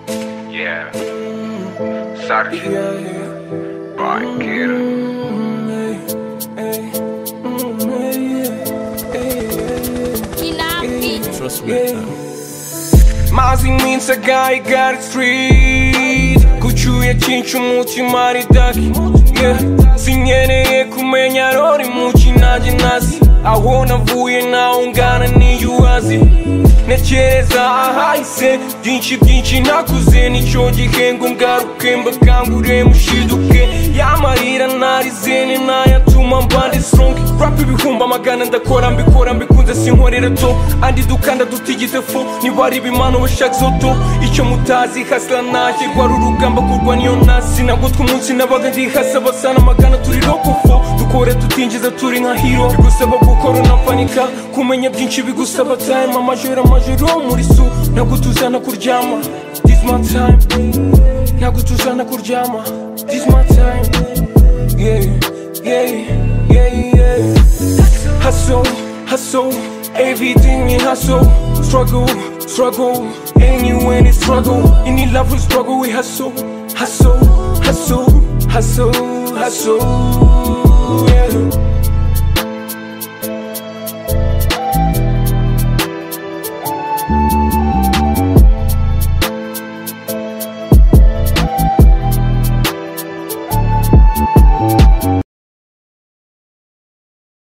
Yeah. Sarki. Banquero. Trust me. Mazin minca i Gary Street Kucyuye cyinshi umutima ari daki yeah. Sinkeneye kumenya rori muci nanjye nazi Aho navuye naho ngana n'iyo ubazi Ntekereza ahahise byinshi byinshi nakuze Nicyo gihengo ngaruke mbakangure mushiduke Yamarira narizene nayatuma mbande strong Rap ibihumbi amagana ndakora mbikora mbikunze sinkorera to Andi dukanda dutigite fo niba ari ibimano bashaka zoto Icyo mutazi hasla nanjye rwari urugamba kurwa niyo nasi Nagutwa umunsi nabaga ndi hasa basana amagana turi rokofo Dukore tutinjiza turi nka hero Bigusaba gukora unafanika Kumenya byinshi bigusaba time Amajoro amajoro muri su Ntabwo tuzana kuryama This my time Ntabwo tuzana kuryama This my time Yeah, yeah, yeah, yeah Hustle, hustle Everything in hustle Struggle, struggle And you in it struggle Any love we struggle we hustle Hustle, hustle, hustle, hustle Yeah Thank